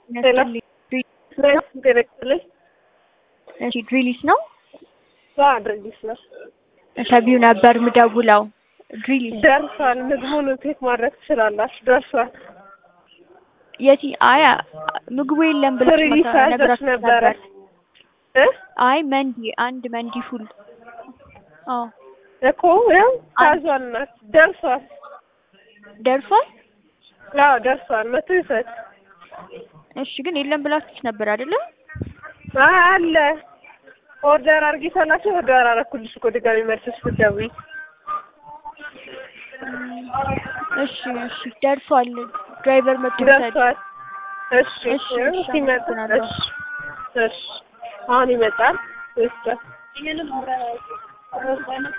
እሺ ድሪሊስ ነው ድርጅት ነው። ተቢው ነበር ምደውለው። ድሪሊስ ደርሷል። ምግቡን ቴክ ማድረግ ትችላላችሁ። ደርሷል። የቲ አይ ምግቡ የለም ብለሽ ድሪሊስ አዘች ነግራችሁ ነበረ ነበር። እ አይ መንዲ አንድ መንዲ ፉል አዎ እኮ ያው ታዟል። እናት ደርሷል። ደርሷል። አዎ ደርሷል። መቶ ይሰጥ እሺ ግን የለም ብላችሁት ነበር አይደለ? አይ አለ ኦርደር አድርጊ ሰላችሁ ኦርደር አደረኩልሽ እኮ ድጋሚ መልሰሽ ብትደውይ እሺ እሺ ደርሷል። ድራይቨር መጥቶ ይውሰድ። ደርሷል። እሺ እሺ፣ ያው እሺ፣ ሲመጣ አመሰግናለሁ። እሺ እሺ አሁን ይመጣል። ይወስዳል።